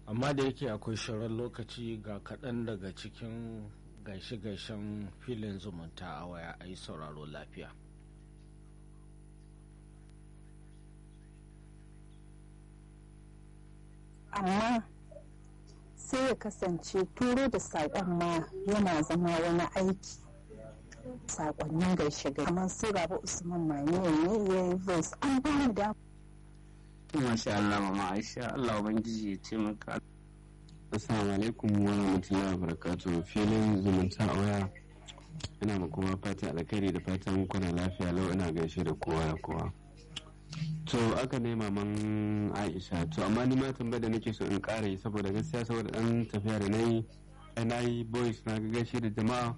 amma da yake akwai shirin lokaci ga kaɗan daga cikin gaishe-gaishen filin zumunta a waya a yi sauraro lafiya amma sai ya kasance turo da saƙon ma yana zama wani aiki saƙonnin gaishe gaishe kamar su rabu usman maniya ne ya yi voice an ba mu da Masha Allah mama Aisha Allah ubangiji ya ce maka Assalamu alaikum wa rahmatullahi wa barakatuh filin zumunta a waya ina ma kuma fatan alkhairi da fatan kuna lafiya lau ina gaishe da kowa da kowa to aka ne maman Aisha to amma ni ma tambayar da nake so in ƙara yi saboda gaskiya saboda dan tafiya da nayi na yi boys na ga gaishe da jama'a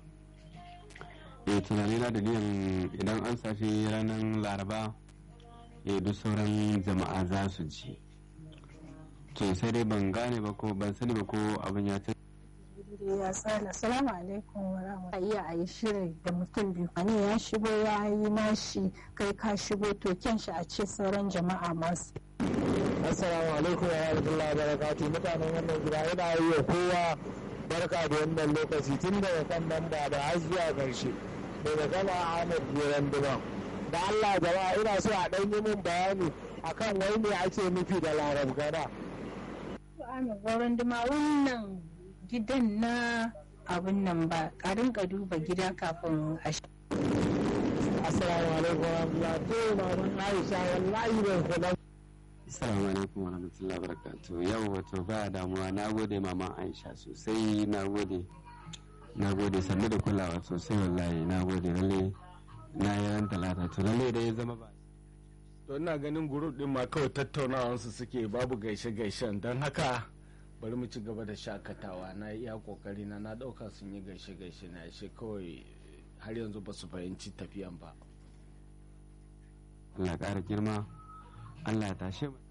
eh tunani na da niyan idan an sashi ranar laraba eh duk sauran jama'a za su ji to sai dai ban gane ba ko ban sani ba ko abin ya ta ya tsala salamu alaikum wa rahmatullahi iya a yi shirin da mutum biyu wani ya shigo ya yi nashi kai ka shigo to kyan shi a ce sauran jama'a masu assalamu alaikum wa rahmatullahi wa barakatuh mutanen wannan gida yana yi wa kowa barka da wannan lokaci tun daga kan nan ba da har zuwa karshe daga gama ahmad goran duban da allah jama'a ina so a ɗan yi min bayani akan wai me ake nufi da larab gada Amin goron duma wannan gidan na abin nan ba a rinka duba gida kafin a shi. assalamu alaikum wa rahmatullahi to maman aisha wallahi ban kula Assalamu alaikum wa rahmatullahi wa barakatuh yau wato ba damuwa na gode maman Aisha sosai na gode na gode sannu da kulawa sosai wallahi na gode lalle na yi ran talata to lalle da ya zama ba to ina ganin group din ma kawai tattaunawansu suke babu gaishe-gaishen don haka bari mu ci gaba da shakatawa na iya kokari na na dauka sun yi gaishe-gaishe na ashe kawai har yanzu ba su fahimci tafiyan ba Allah ƙara girma Allah ya tashe mu